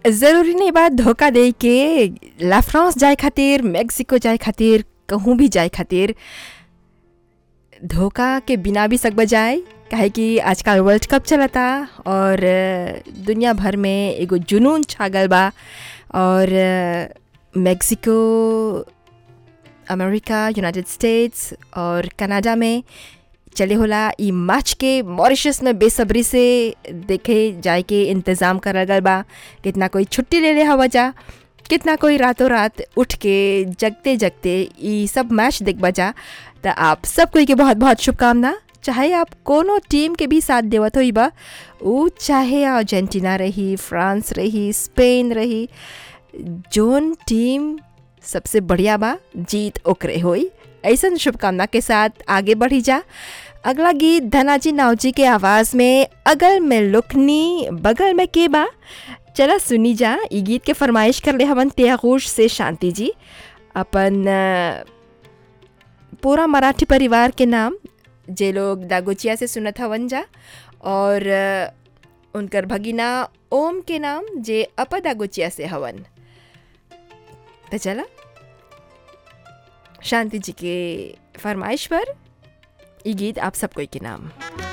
ज़रूरी नहीं बा धोखा दे के ला फ्रांस जाए खातिर मेक्सिको जाए खातिर कहूँ भी जाए खातिर धोखा के बिना भी सकब जाए काहे कि आजकल वर्ल्ड कप चलता और अ, दुनिया भर में एगो जुनून छागल बा और अ, मेक्सिको अमेरिका यूनाइटेड स्टेट्स और कनाडा में चले होला ई मैच के मॉरिशस में बेसब्री से देखे जाए के इंतज़ाम करल गल बा कितना कोई छुट्टी ले ले हवा जा कितना कोई रातों रात उठ के जगते जगते ई सब मैच देखबा जा तो आप सब कोई के बहुत बहुत शुभकामना चाहे आप कोनो टीम के भी साथ देवत होई बा ऊ चाहे अर्जेंटीना रही फ्रांस रही स्पेन रही जोन टीम सबसे बढ़िया बा जीत ओकरे होई ऐसन शुभकामना के साथ आगे बढ़ी जा अगला गीत धनाजी नावजी के आवाज़ में अगल में लुकनी बगल में के बा चला सुनी जा ई गीत के फरमाइश कर ले हवन त्यागोश से शांति जी अपन अ, पूरा मराठी परिवार के नाम जे लोग दागोचिया से सुनत हवन जा और अ, उनकर भगिना ओम के नाम जे अप दागोचिया से हवन तो चला शांति जी के फरमाइश पर ये गीत आप सब कोई के नाम